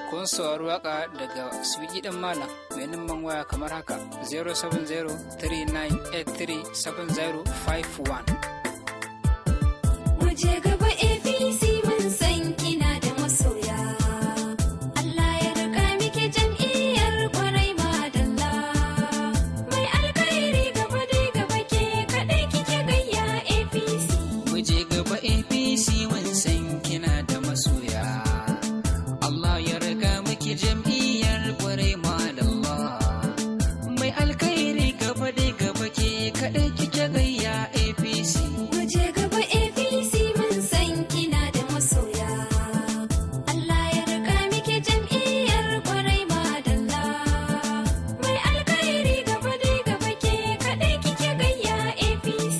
kun saurari waka daga Swigi ɗin Malam mai numban waya kamar haka 07039837051. Muje gaba APC mun san kina da masoya. Allah ya rika miki jam'iyyar kwarai madalla. Mai alkhairi gaba dai gaba ke kaɗai kike gayya APC. Muje gaba APC mun san kina da masoya. Allah ya riga miki jam'iyyar kwarai madalla. Mai alkhairi gaba dai gaba ke kaɗai kike gayya APC. Muje gaba APC mun san kina da masoya. Allah ya rika miki jam'iyyar kwarai madalla. Mai alkhairi gaba dai gaba ke kaɗai kike gayya APC.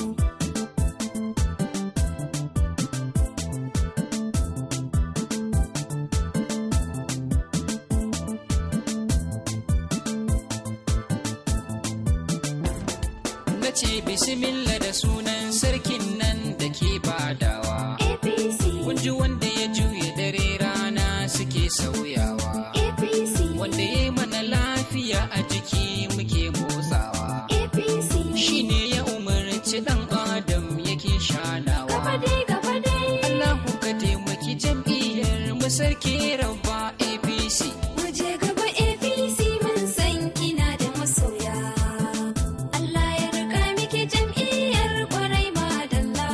Na ce bismillah da sunan sarkin nan da ke badawa. APC. Kun ji wanda ya juye dare rana suke sauyawa. APC. Wanda ya yi mana lafiya a jiki muke motsawa. APC. Shi ne ya umarci ɗan Adam yake shanawa. Gaba dai gaba dai. Allahu ka taimaki jam'iyyar mu sarki rabba APC. Muje gaba APC mun san kina da masoya. Allah ya rika miki jam'iyyar kwarai madalla.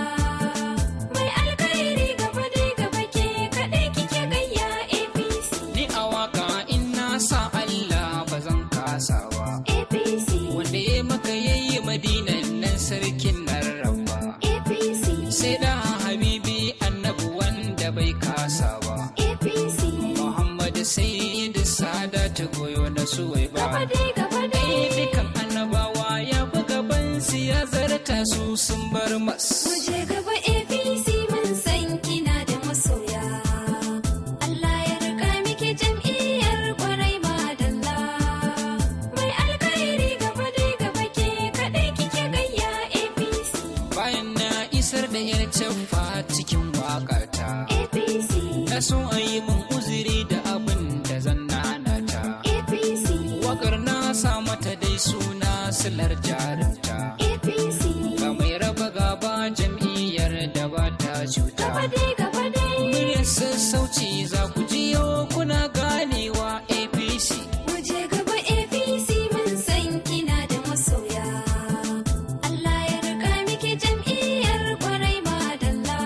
Mai alkhairi gaba dai gaba ke kaɗai kike gayya APC. Ni a waka in na sa Allah ba zan kasawa. APC. Wanda ya maka yayi madinan nan sarkin nan rabba. APC. Sai da habibi annabi wanda bai kasa ba. APC. Muhammad Sayyidu Sadatu goyo na suwai ba. Gaba dai gaba Ai dai. dukan annabawa ya fi gaban su ya zarta su sun bar mas. Muje gaba APC mun san kina da masoya. Allah ya rika miki jam'iyyar kwarai madalla. Mai alkhairi gaba dai gaba ke kaɗai kike gayya APC. Bayan na isar da yar caffa cikin waƙata. APC. Na so a yi min uzuri da abin da zan nanata. APC. Wakar na sa mata dai suna silar jarumta. APC. Ga mai raba gaba jam'iyyar da ba ta cuta. Gaba dai gaba dai. Muryar sassauci za ku jiyo kuna ganewa APC. Muje gaba APC mun san kina da masoya. Allah ya rika miki jam'iyyar kwarai madalla.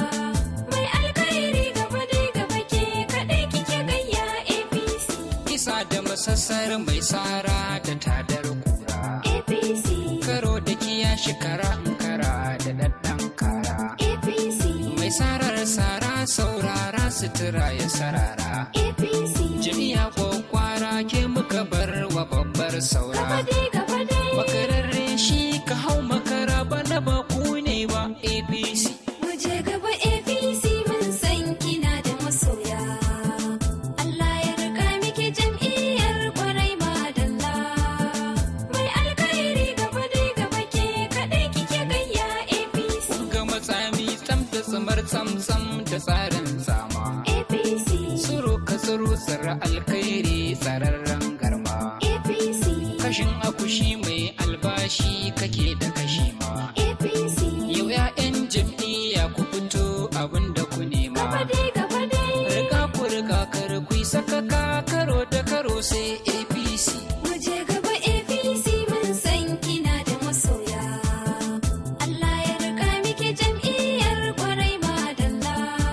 Mai alkhairi gaba dai gaba ke kaɗai kike gayya APC. Isa da masassar mai tsara da tadar kura. APC. Karo da kiya shekara in kara da daddan kara. APC. Mai sarar sara saurara sutura ya sarara. APC. Jami'a kwakwara ke muka bar wa babbar Gaba saura. dai gaba dai. Makararre shi ka hau makara bana ba ku ne ba APC. Muje gaba APC mun san kina da masoya. Allah ya rika miki jam'iyyar kwarai madalla. Mai alkhairi gaba dai gaba ke kaɗai kike gayya APC. Ga matsami tsam da tsamar tsam-tsam da tsarin zama. APC. Tsoro ka tsoro tsara alkhairi tsararren garma. APC. Kashin akushi mai albashi kake da kashi ma. APC. Yau 'ya'yan jam'iyya ku fito abin da ku nema. Gaba dai gaba dai. Riga ku riga kar ku yi sakaka karo da karo sai APC. Muje gaba APC mun san kina da masoya. Allah ya rika miki jam'iyyar kwarai madalla.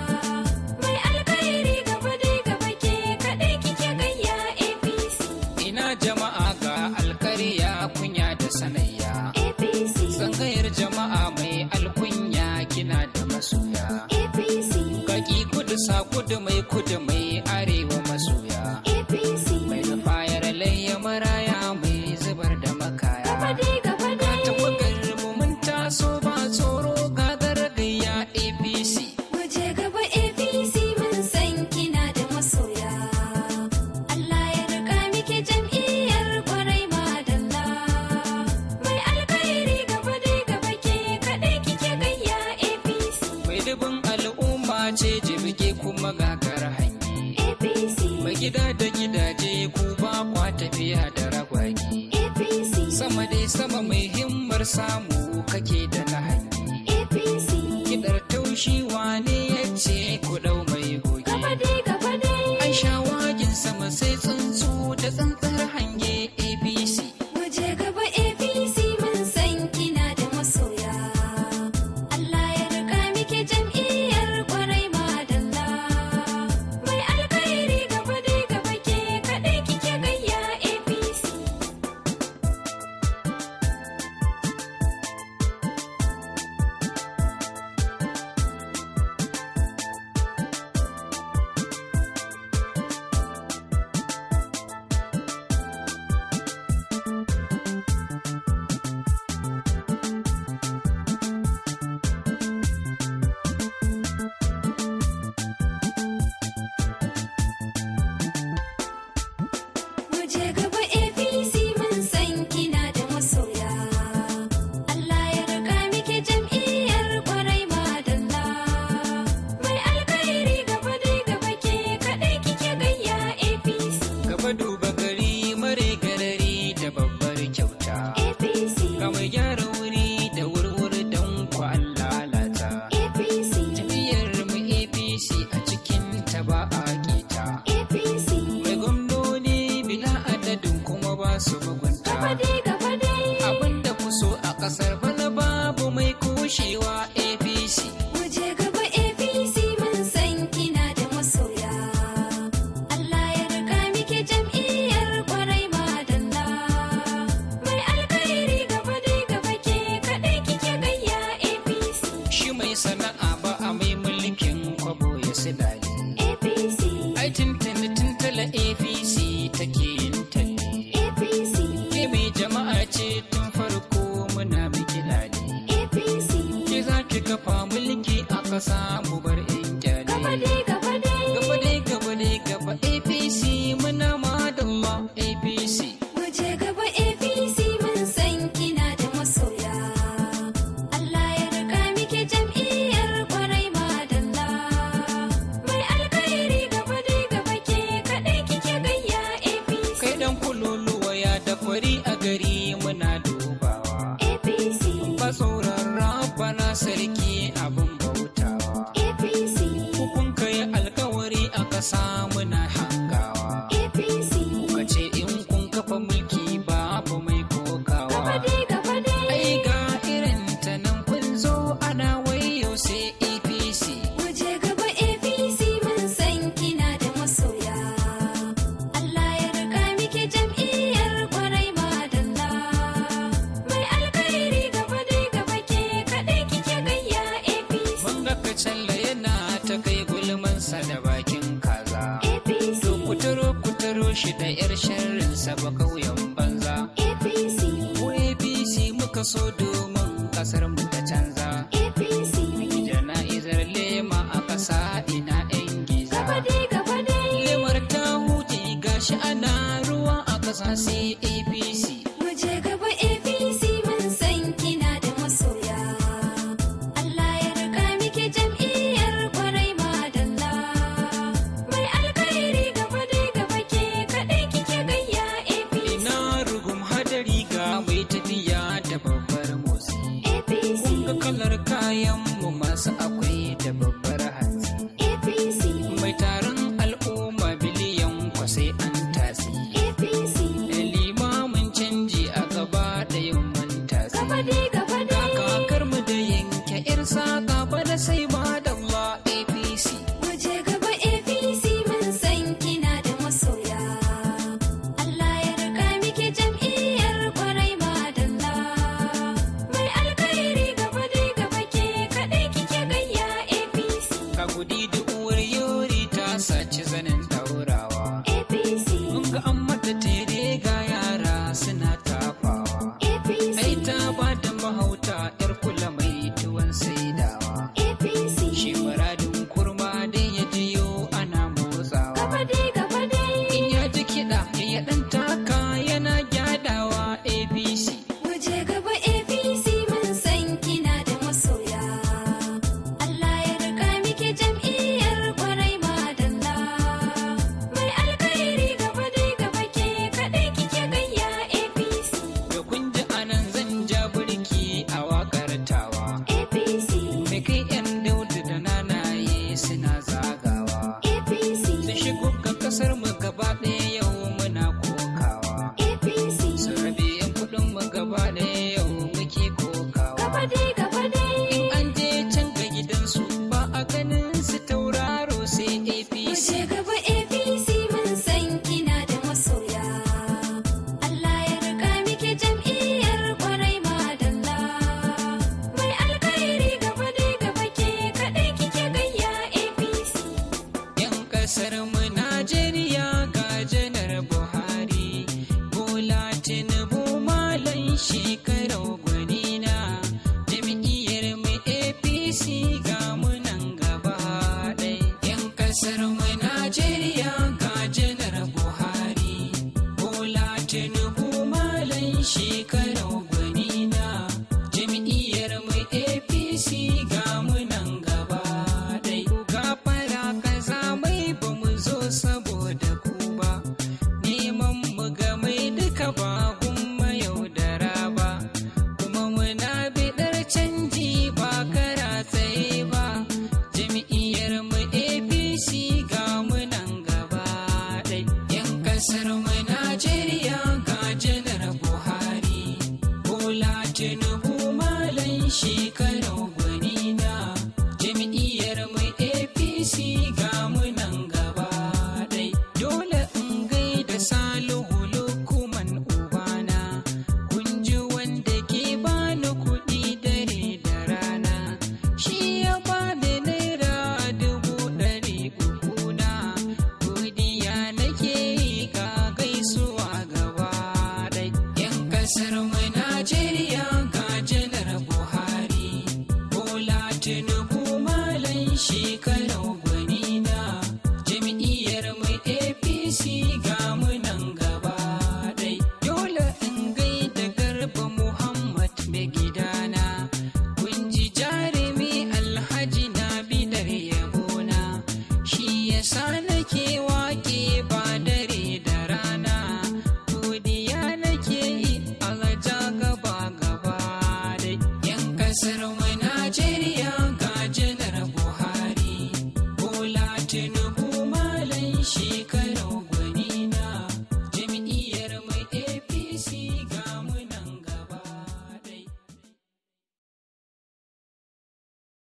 Mai alkhairi gaba dai gaba ke kaɗai kike gayya APC. Ina jama'a ga alkariya kunya da sanayya. APC. Tsangayar jama'a mai alkunya kina da masoya. APC. Kaki kudu sa kudu mai kudu mai arewa masoya. APC. Mai da fayar layya maraya mai zubar da makaya. Gaba dai gaba Ga dai. tawagar mu mun taso ba tsoro gagar gayya APC. Muje gaba APC mun san kina da masoya. Allah ya rika miki jam'iyyar kwarai madalla. Mai alkhairi gaba dai gaba ke kaɗai kike gayya APC. Mai dubin al'umma ce jibge kuma gagar hanyi. APC. Mai gida da gidaje ku ba kwa tafiya da ragwagi APC, sama dai sama mai himmar samu kake da na hangi APC. kidar taushi wane ya ce ku dau mai goge Gaba dai gaba dai. an shawagin sama sai tsuntsu da tsantsar hange abc Mu je gaba APC mun san kina da masoya. Allah ya rika miki jam'iyyar kwarai madalla. Mai alkhairi gaba dai gaba ke kaɗai kike gayya APC. Mu je gaba APC mun san kina da masoya. Allah ya rika miki jam'iyyar kwarai madalla. Mai alkhairi gaba dai gaba ke kaɗai kike gayya APC. gaba duba gari mare garari da babbar kyauta APC. ga mai gyara wuri da wurwuri don kwan lalata APC. jam'iyyar mu apc a cikin ta ba a kita APC. mai gwamnoni bila adadin kuma ba su mugunta Gaba dai gaba dai. abinda ku so a kasar bana babu mai kushewa apc Mu je gaba APC mun san kina da masoya. Allah ya rika miki jam'iyyar kwarai madalla. Mai alkhairi gaba dai gaba ke kaɗai kike gayya APC. shi mai sana'a ba a mai mulkin kwabo ya silale APC. ai tuntuni tuntula apc take yin talle APC. ke mai jama'a ce tun farko muna miki lale APC. ke za ki kafa mulki a ƙasa mu bar in kyale Gaba dai gaba dai. gaba dai gaba dai gaba apc muna madalla apc Mu je gaba APC mun san kina da masoya. Allah ya rika miki jam'iyyar kwarai madalla. Mai alkhairi gaba dai gaba ke kaɗai kike gayya APC. kai dan kululuwa ya da fari a gari muna dubawa APC. ba tsoron rabana sarki abin bautawa APC. kun kai alkawari a ƙasa muna hangawa APC. kuka ce in kun kafa mulki babu mai Gaba kokawa dai gaba dai. ai ga irin ta nan kun zo ana wayo sai apc Mu je gaba APC mun san kina da masoya. Allah ya rika miki jam'iyyar kwarai madalla. Mai alkhairi gaba dai gaba ke kaɗai kike gayya APC. mun ga kacalla yana ta kai gulmansa da bakin kaza APC. to kuturo kuturo shi da yar sharrinsa ba kauyen banza APC. mu apc muka so domin kasar mu ta canza APC. jana'izar lema a ƙasa ina yan giza Gaba dai gaba dai. lemar ta huce gashi ana ruwa a ƙasa sai apc Mu je gaba APC mun san kina da masoya. Allah ya rika miki jam'iyyar kwarai madalla. Mai alkhairi gaba dai gaba ke kaɗai kike gayya APC. ina rugum hadari ga mai tafiya da babbar motsi APC. kun ga kalar kayan mu masu akwai da babbar hanzi APC. mai taron al'umma biliyan kwasai an tasi APC. da limamin canji a gaba da yamman tasi Gaba dai gaba ga dai. kakar mu da yanke yar saka ba da sai ma da Allah apc Mu je gaba APC mun san kina da masoya. Allah ya rika miki jam'iyyar kwarai madalla. Mai alkhairi gaba dai gaba ke kaɗai kike gayya APC. ka gudi da uwar yori ta saci zanen daurawa APC. mun ga an mata tere ga yara suna tafawa APC. ai ta ba da mahauta yar kula mai tuwon saidawa ganin su tauraro sai apc Wuce gaba APC mun san kina da masoya. Allah ya rika miki jam'iyyar kwarai madalla. Mai alkhairi gaba dai gaba ke kaɗai kike gayya APC. yan kasar mu najeriya ga janar buhari bola tinubu malan shekarau gwanina jam'iyyar mu apc ga mu nan gaba ɗai yan kasar mu najeriya ga janar buhari bola tinubu malan shekarau gwanina jam'iyyar mu apc ga mu nan gaba ɗai gafara kaza mai ba mu zo saboda ku ba neman mu ga mai duka ba gumma yaudara ba kuma muna biɗar canji ba kara tsaye ba jam'iyyar mu apc ga mu nan gaba ɗai yan kasar mu najeriya ga janar buhari bola tinubu malan shekaru gwanina jam'iyyar mu apc ga mu nan gaba ɗai dole in gaida salihu lukuman ubana kun ji wanda ke bani kuɗi dare da rana shi ya bani naira dubu ɗari uku na godiya nake yi ga gaisuwa gaba ɗai yan kasar mu najeriya ga janar buhari bola tinubu malan shi